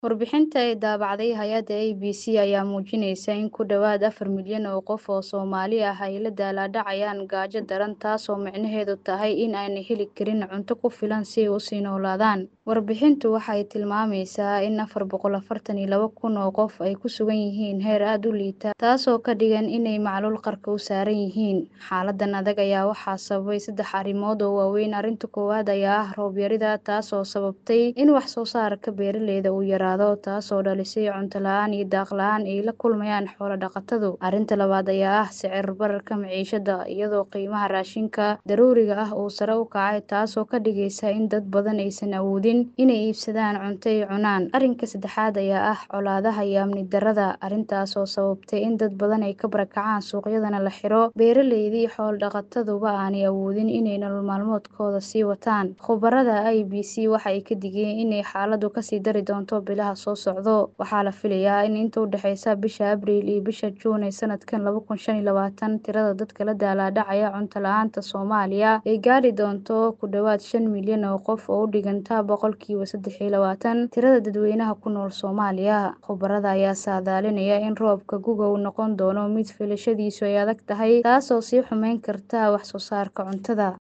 Warbixinta ay daabacday hay'adda ABC ayaa muujinaysa in ku dhawaad afar milyan oo qof oo Soomaali ah ay la daalaa-dhacayaan gaajo daran taasoo micnaheedu tahay in aanay heli karin cunto ku filan si ay u sii noolaadaan. Warbixintu waxay tilmaamaysaa in afar boqol afartan iyo laba kun oo qof ay ku sugan yihiin heer aad u liita, taasoo ka dhigan inay macluul qarka u saaran yihiin. Xaaladdan adag ayaa waxaa sababay saddex arrimood oo waaweyn. Arrinta koowaad ayaa ah roob yarida, taasoo sababtay in wax soo saarka beeralayda uu yaraado, taasoo dhalisay cunto la'aan iyo daaq la'aan ay la kulmayaan xoolo-dhaqatadu. Arrinta labaad ayaa ah sicir bararka maciishada, iyadoo qiimaha raashinka daruuriga ah uu sare u kacay, taasoo ka dhigaysa in dad badan aysan awoodin inay iibsadaan cunto ay cunaan. Arrinka saddexaad ayaa ah colaadaha iyo amni darrada, arrintaas oo sababtay in dad badan ay ka barakacaan suuqyadana la xiro, beeralayda iyo xoolo-dhaqataduba aanay awoodin inay nolol maalmeedkooda sii wataan. Khubarada ABC waxa ay ka digeen inay xaaladdu kasii dari doonto bilaha soo socda. Waxaa la filayaa in inta u dhaxaysa bisha Abriil iyo bisha Juun ee sanadkan laba kun shan iyo labaatan, tirada dadka la daalaa-dhacaya cunto la'aanta Soomaaliya ay gaadhi doonto ku dhawaad shan milyan oo qof oo u dhiganta boqolkiiba saddex iyo labaatan tirada dadweynaha ku nool Soomaaliya. Khubarada ayaa saadaalinaya in roobka gu'ga uu noqon doono mid filashadiisu ay adag tahay, taasoo sii xumeyn karta wax soo saarka cuntada.